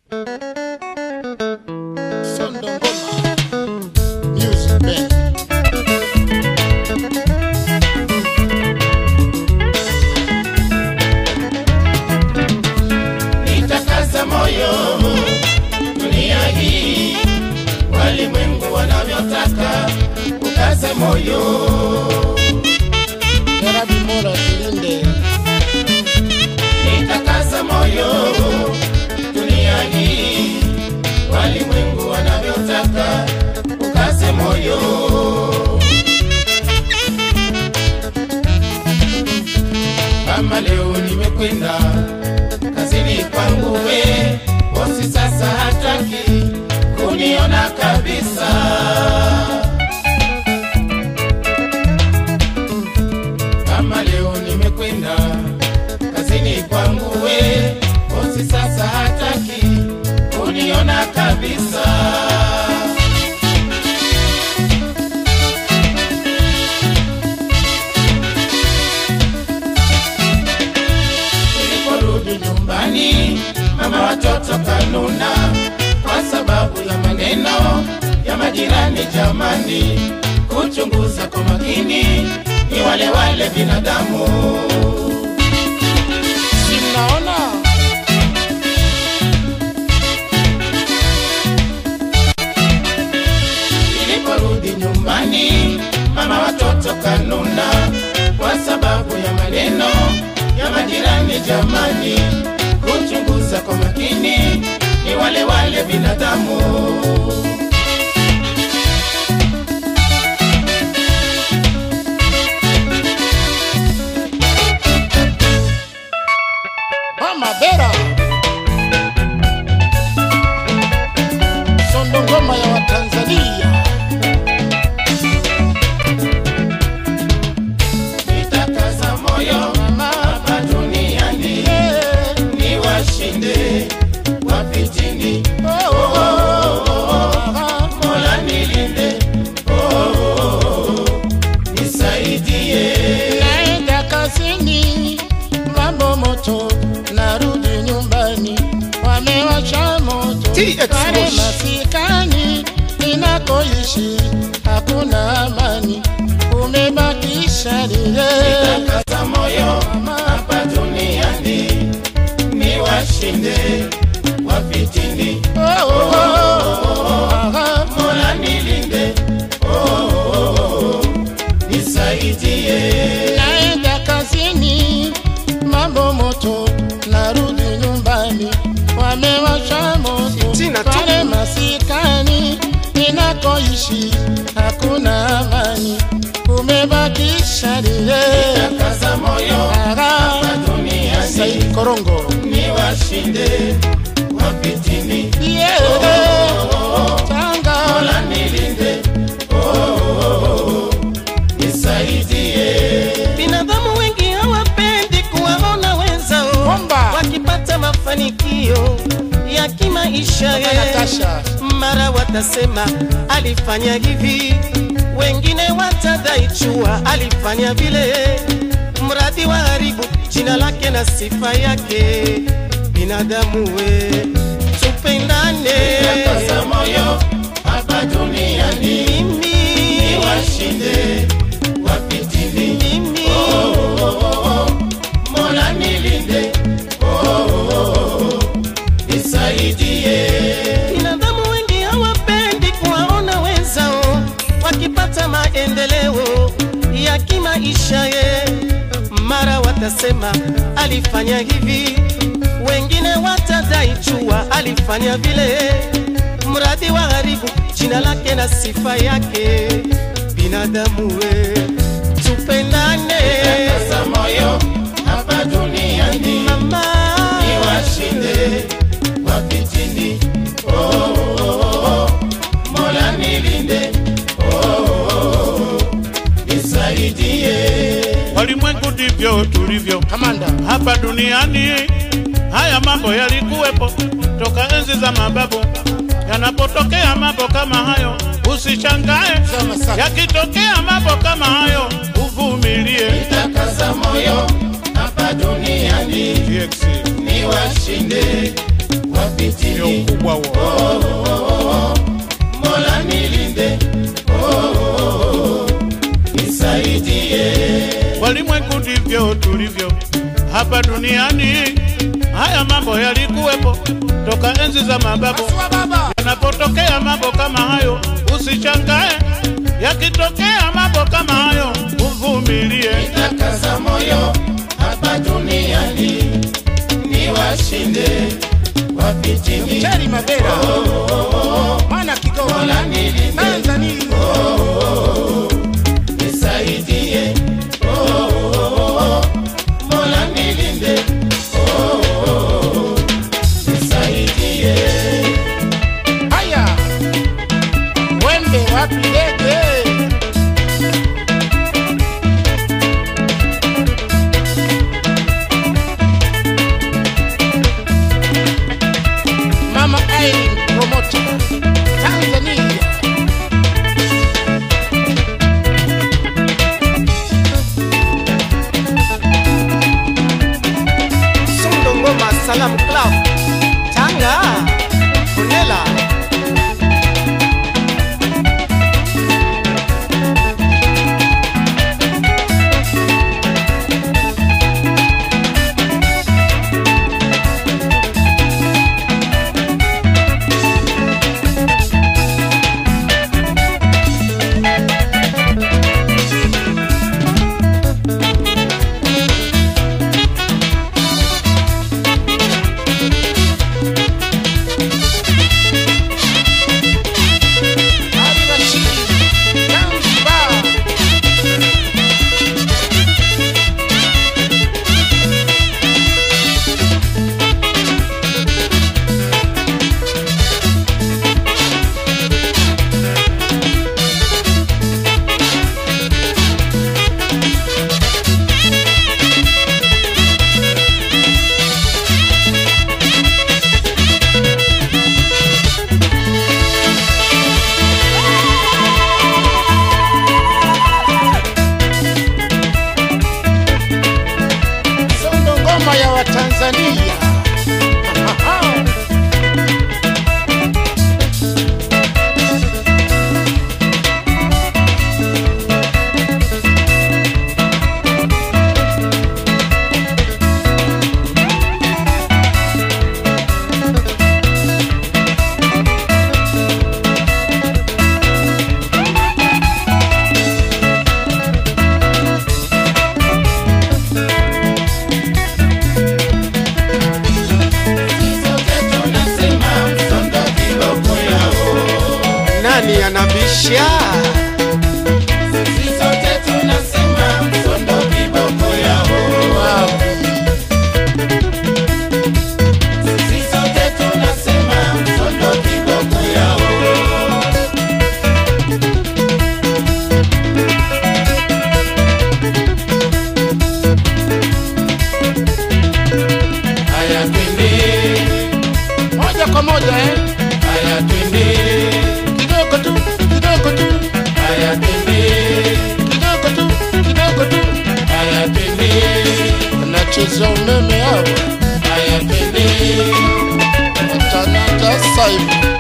Sondo Ngoma Music Band. nitakaza moyo dunia hii walimwengu wanavyotaka ukaze moyo Jarabi Mola tulinde. nitakaza moyo dunia hii walimwengu wanavyotaka ukaze moyo kama leo nimekwenda kazini kwangu we bosi sasa hataki kuniona kabisa kama leo nimekwenda kazini kwangu we bosi sasa hataki kuniona kabisa Niliporudi nyumbani, mama watoto kanuna kwa sababu ya maneno ya majirani. Jamani, kuchunguza kwa makini, ni wale wale binadamu. Si mnaona? Niliporudi nyumbani, mama watoto kanuna kwa sababu ya maneno ya majirani. Jamani, kuchunguza kwa makini, ni wale wale binadamu. Mama Bera. Sondo Ngoma ya Watanzania. Nitakaza moyo hapa duniani, Eh, ni washinde wapitini. oh, oh, oh. Mola nilinde, oh, oh, oh, nisaidie. Naenda kazini, mambo moto, narudi nyumbani, wamewasha moto TX pale Moshi. masikani ninakoishi, hakuna amani, umebakisha lile Nitakaza moyo hapa duniani, ni washinde wapitini. oh, oh, oh, ah, Mola nilinde, oh, oh, oh, nisaidie. naenda kazini, mambo moto, narudi nyumbani, wamewasha moto Tina tu. pale masikani ninakoishi, hakuna amani, umebakisha lile Nitakaza moyo hapa duniani, Saidi Korongo ni washinde wapitini. yeah. Tanga Mola nilinde, oh, oh, oh, nisaidie. Binadamu wengi hawapendi kuwaona wenzao Bomba. wakipata mafanikio ya kimaisha. eh. Natasha Mara watasema alifanya hivi, wengine watadai chua alifanya vile, mradi wa haribu jina lake na sifa yake. Binadamu we, tupendane. Nitakaza moyo hapa duniani, Mimi, ni washinde wapitini. mimi, Mola nilinde, oh, oh, oh, nisaidie. Binadamu wengi hawapendi kuwaona wenzao wakipata maendeleo ya kimaisha ye. Mara watasema alifanya hivi, wengine watadai chua alifanya vile, mradi wa haribu jina lake na sifa yake. Binadamu we, tupendane Nitakaza moyo hapa duniani, mama, ni washinde wapitini. Oh, oh, oh, oh, Mola nilinde, oh, oh, oh, nisaidie. Walimwengu ndivyo tulivyo Kamanda hapa duniani. Haya mambo yalikuwepo toka enzi za mababu. Yanapotokea mambo kama hayo, usishangae. Sema sasa. Yakitokea mambo kama hayo, uvumilie. Nitakaza moyo hapa duniani TX. ni washinde ndio wafitini ukubwa huo. mola nilinde oh, oh, oh, nisaidie Walimwengu ndivyo tulivyo hapa duniani. Haya mambo yalikuwepo toka enzi za mababu. Yanapotokea mambo kama hayo, usishangae. Yakitokea mambo kama hayo, uvumilie. nitakaza moyo hapa duniani niwashinde wafitini Cheri Mabera, mwana Kigoma, mola nilinde Tanzania. nisaidie oh, oh, oh, mola nilinde oh, oh, oh, nisaidie Haya, wembe wapi ndege? Mama Irene Promoter, Tanzania. Sundo Ngoma Salam Club Tanga Onela Ali Rashid, Zanzibar. Sondo ngoma ya Watanzania. sote tunasema msondo kiboko yao Nani anabisha Sisi sote tunasema msondo kiboko yao Sisi sote tunasema msondo kiboko yao Haya twende, Moja kwa moja eh? haya twende, Kidogo tu, kidogo tu, haya twende, kidogo tu, kidogo tu. haya twende, Wanacheza umeme hawa. haya twende. Watanata sasa hivi.